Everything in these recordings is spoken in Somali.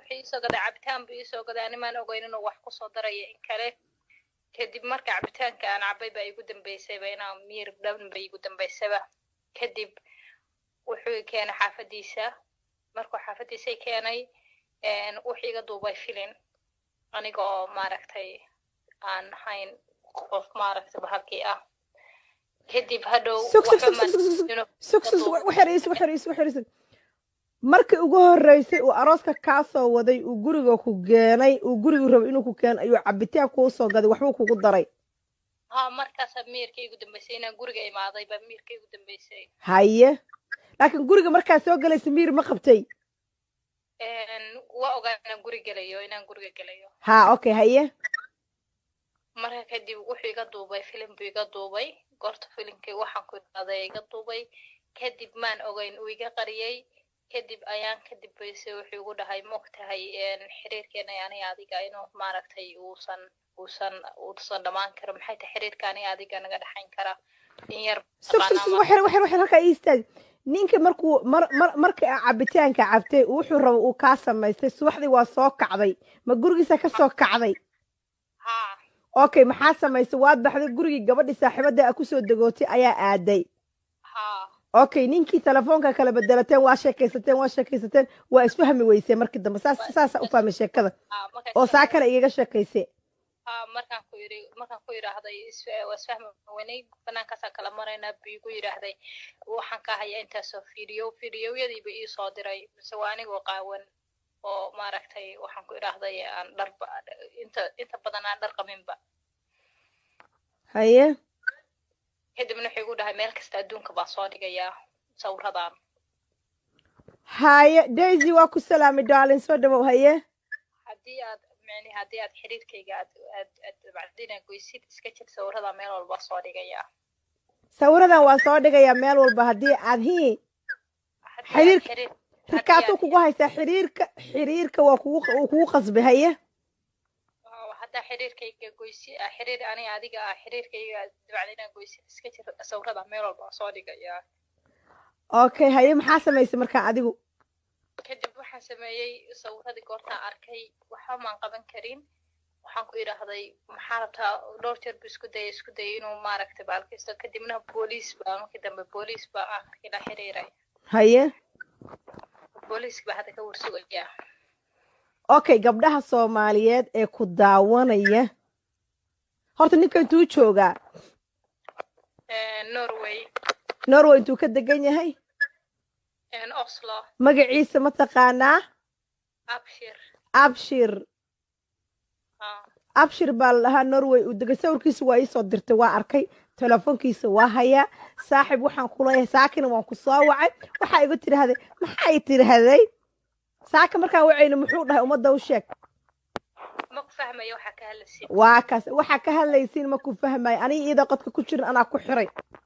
wuxuu iisoo gaday cabitaan buu iisoo gaday animaan ogeyn inuu wax kusoo daraya in kale kadib marka cabitaanka aan cabay baa igu dambeysayba inaan miyir dhan ba igu dambeysaba kadib wuxuu i keenay xaafadiisa markuu xaafadiisay keenay wuxuu iga duubay filin aniga oo maaragtay aan ahayn qof maaragtay bahalkii ah kadib hadhow markii ugu horeysay uu arooska kaa soo waday uu guriga ku keenay uu gurigu rabo inuu ku keeno ayuu cabitaan kuu soo gaday waxbuu kugu daray ha markaasaa miirka igu dambeysay inaan guriga imaaday baa miirka igu dambeysay haye laakiin guriga markaa soo galaysa miir ma qabtay waa ogaa inaan guri gelayo inaan guriga gelayo ha okay haye marka kadib wuxuu iga duubay filim buu iga duubay goorta filimkii waxaan ku idhaaday iga duubay kadib maan ogeyn uu iga qariyey kadib ayaan kadib bayse wuxuu igu dhahay maogtahay xiriirkeena ani adiga inuu maaragtay uusan uusan uusan dhammaan karo maxay tahay xiriirka ani adiga naga dhexayn kara in yar halkaa ii istaag ninka markuu mar mar marka aa cabitaanka cabtay wuxuu rabo uu kaa samaystay subaxdii waa soo kacday ma gurigiisa ka soo kacday ha okay maxaa samaysay waad baxday gurigii gabadhii saaxiibada a kusoo degootay ayaa aaday ha okay ninkii telefoonka kala bedelateen waa sheekaysateen waa sheekaysateen waa isfahmi weysee markii dambe saas saasa u fahmay sheekada oo saa kale igaga sheekaysay ha markaan ku yidhi markaan ku yidhaahday waa isfahmi weynay banaankaasaan kala maraynaa buu igu yidhaahday waxaan ka hayaa intaasoo fiidiyo fiidiyowyadiiba ii soo diray mise waa anigoo qaawan oo maaragtay waxaan ku idhaahday aan dharba inta inta badan aan dhar qabinba haye kadibna wuxuu igu dhahay meel kasta adduunka baan soo dhigayaa sawiradan haye daisy waa ku salaamay darlin soo dhawow haye haddii aad mani haddii aad xiriirkayga aad aad aad bacdina goysid iska jir sawiradan meel walba soo dhigayaa sawiradan waa soo dhigayaa meel walba haddii aad hi xiriirka rikaatuu kugu haysaa xiriirka xiriirka waa kugu uu kugu qasbay haye haddaa xiriirkayga goysi xiriir ani adiga ah xiriirkayga bacdina goysid iska jir sawiradan meel walba soo dhigayaa okay haye maxaa samaysay markaa adigu kadib waxaan sameeyey sawiradii goortaan arkay waxba maan qaban karin waxaan ku idhaahday maxaa rabtaa dhowr jeer bu isku dayay isku dayay inuu maaragtay baalkiisto kadibna booliis baa markii dambe booliis baa akhirkii la xiriiray haye booliiska baa hadda ka warsugaya okay gabdhaha soomaaliyeed ee ku daawanaya horta ninka intuu joogaa norway norway intuu ka degan yahay oslo magaciisa ma taqaanaa abshir abshir abshir baa la dhahaa norway uu degay sawirkiisa waa iisoo dirtay waa arkay telefoonkiisa waa hayaa saaxib waxaan kuleeyahay saakina waan ku soo wacay waxaa igu tidhaahday maxay tidhaahday saaka markaan wacayna muxuu dhahay ummadda u sheeg ma ku fahmayo waxaa ka hadlaysiin waa kaas waxaa ka hadlaysiin ma ku fahmayo aniga iyada qodka ku jirin anaa ku xiray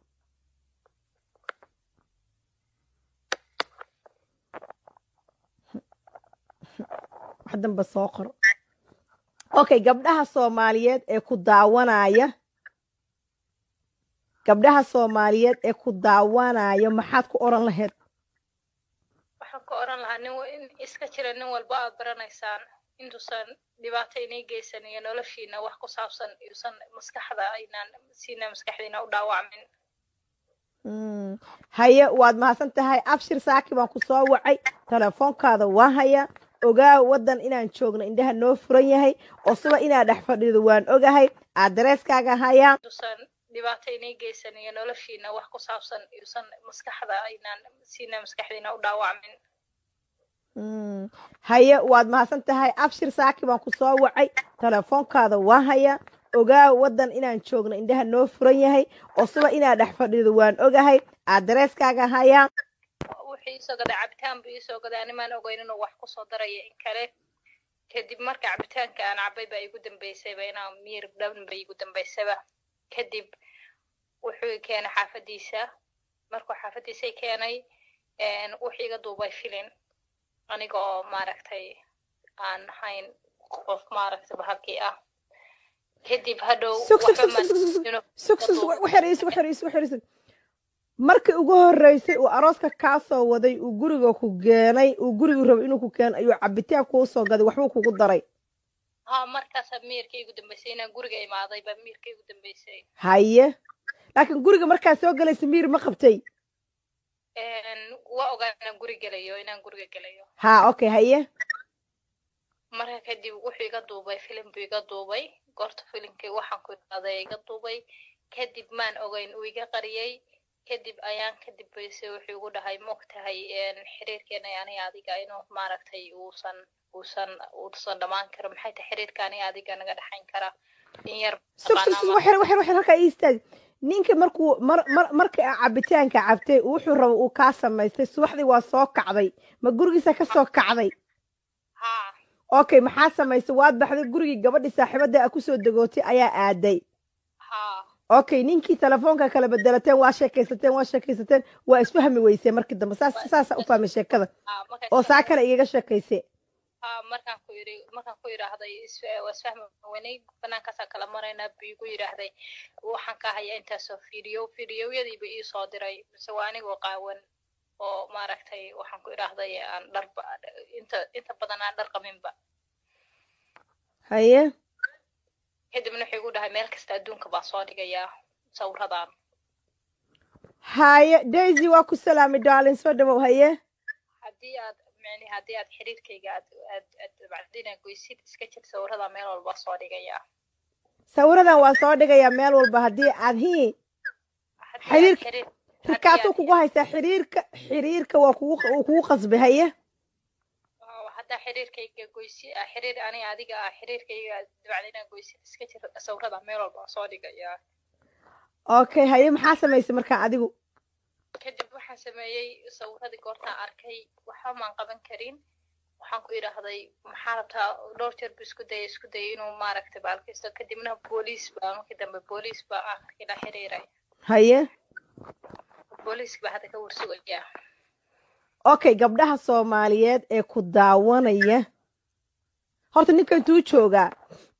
wax danba soo qoro okay gabdhaha soomaaliyeed ee ku daawanaya gabdhaha soomaaliyeed ee ku daawanaya maxaad ku odhan lahayd waxaan ka odhan lahaa nin in iska jira nin walba aad baranaysaan intuusan dhibaato inay geysan iyo noloshiina wax ku saabsan iusan maskaxda aynaan siina maskaxdiina u dhaawacmin haye waad mahadsan tahay abshir saaki baan ku soo wacay telefoonkaada waa haya ogaa waddan inaan joogno indhaha noo furan yahay oo siba inaad dhex fadhido waan ogahay adreeskaaga hayaa intuusan dhibaato inay geysan iyo noloshiina wax ku saabsan iusan maskaxda aynaan siina maskaxdiina u dhaawacmin haye waad mahadsan tahay abshir saaki baan ku soo wacay telefoonkaada waa haya ogaa waddan inaan joogno indhaha noo furan yahay oo siba inaad dhex fadhido waan ogahay adreeskaaga hayaa wuxuu iisoo gaday cabitaan buu iisoo gaday animaan ogeyn inuu wax kusoo daraya in kale kadib marka cabitaanka aan cabay baa igu dambeysayba inaan miyir dhan ba igu dambeysaba kadib wuxuu i keenay xaafadiisa markuu xaafadiisay keenay wuxuu iga duubay filin aniga oo maaragtay aan ahayn qof maaragtay bahalkii ah kadib hadhow markii ugu horreysay uu arooska kaa soo waday uu guriga ku keenay uu gurigu rabo inuu ku keeno ayuu cabitaan kuu soo gaday waxbuu kugu daray ha markaasaa miirka igu dambeysay inaan guriga imaaday baa miirka igu dambeysay haye laakiin guriga markaa soo galaysa miir ma qabtay waa ogaa inaan guri gelayo inaan guriga gelayo ha okay haye marka kadib wuxuu iga duubay filim buu iga duubay goorta filimkii waxaan ku idhaaday iga duubay kadib maan ogeyn uu iga qariyey kadib ayaan kadib bayse wuxuu igu dhahay maog tahay xiriirkeena aniga adiga inuu maaragtay uusan uusan uusan dhammaan karo maxay tahay xiriirka aniga adiga naga dhexayn kara in yar sug sug sug waxyar waxyar waxyar halkaa ii istaag ninka markuu mar mar markii aa cabitaanka cabtay wuxuu rabo uu kaa samaystay subaxdii waa soo kacday ma gurigiisa ka soo kacday ha okay maxaa samaysay waad baxday gurigii gabadhii saaxiibada a kusoo degootay ayaa aaday ha okay ninkii telefoonka kala bedelateen waa sheekaysateen waa sheekaysateen waa isfahmi weysee markii dambe saas saasa u fahmay sheekada ha marka oo saa kale igaga sheekayse ha markaan ku yidhi markaan ku yidhaahday is- waa isfahmi weynay banaankaasaan kala maraynaa buu igu yidhaahday waxaan ka hayaa intaasoo video videoyadiiba ii soo diray mise waa anigoo qaawan oo maaragtay waxaan ku idhaahday aan dharba inta inta badan aan dhar qabinba haye kadibna wuxuu igu dhahay meel kasta adduunka baa soo dhigayaa sawiradan haye daisy waa ku salaamay darlin soo dhawow haye haddii aad mani haddii aad xiriirkayga aad aad aad bacdina goysid iska jir sawirada meel walba soo dhigayaa sawiradan waa soo dhigayaa meel walba haddii aad hii Haddii aad Xiriirka- xiriir- rikaatuu aad- kugu haysaa xiriirka xiriirka waa kugu uu kugu qasbay haye oo haddaa xiriirkayga goysi ah xiriir aniga adiga ah xiriirkayga bacdina goysid iska jir sawirada meel walba soo dhigayaa okay haye maxaa samaysay markaa adigu kadib waxaan sameeyey sawiradii goortaan arkay waxba maan qaban karin waxaan ku idhaahday maxaa rabtaa dhowr jeer buu isku dayay isku dayay inuu maaragtay baalkiisto kadibna booliis baa markii dambe booliis baa akhirkii la xiriiray haye booliiska baa hadda ka warsugaya okay gabdhaha soomaaliyeed ee ku daawanaya horta ninka intuu joogaa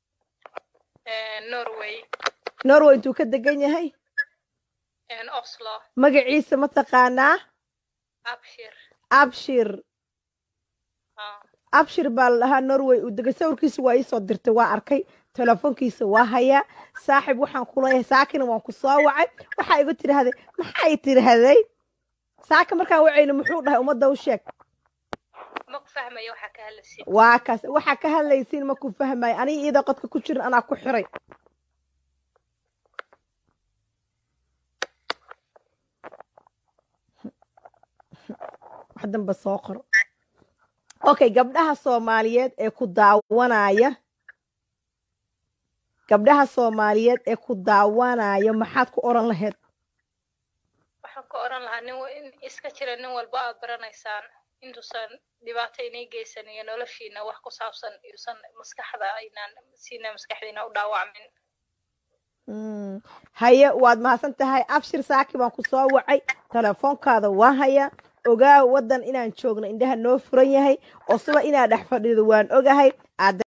norway norway intuu ka degan yahay oslo magaciisa ma taqaanaa abshir abshir ah, abshir baa la dhahaa norway uu degay sawirkiisa waa iisoo dirtay waa arkay telefoonkiisa waa hayaa saaxib waxaan ku leeyahay saakina waan ku soo wacay waxaa igu tidhaahday maxay tidhaahday saaka markaan wacayna muxuu dhahay ummadda u sheeg ma ku fahmayo waxaa ka hadlaysid waa kaas waxaa ka hadlaysiin ma ku fahmayo aniga iyada qodka ku jirin anaa ku xiray wax danba soo qoro okay gabdhaha soomaaliyeed ee ku daawanaya gabdhaha soomaaliyeed ee ku daawanaya maxaad ku odhan lahayd waxaan ka odhan lahaa nin wa- in iska jira nin walba aad baranaysaan intuusan dhibaato inay geysan iyo noloshiina wax ku saabsan iusan maskaxda aynaan siina maskaxdiina u dhaawacmin Mm. haye waad mahadsan tahay abshir saaki baan ku soo wacay telefoonkaada waa haya ogaa waddan inaan joogno indhaha noo furan yahay oo suba inaad dhex fadhido waan ogahay aad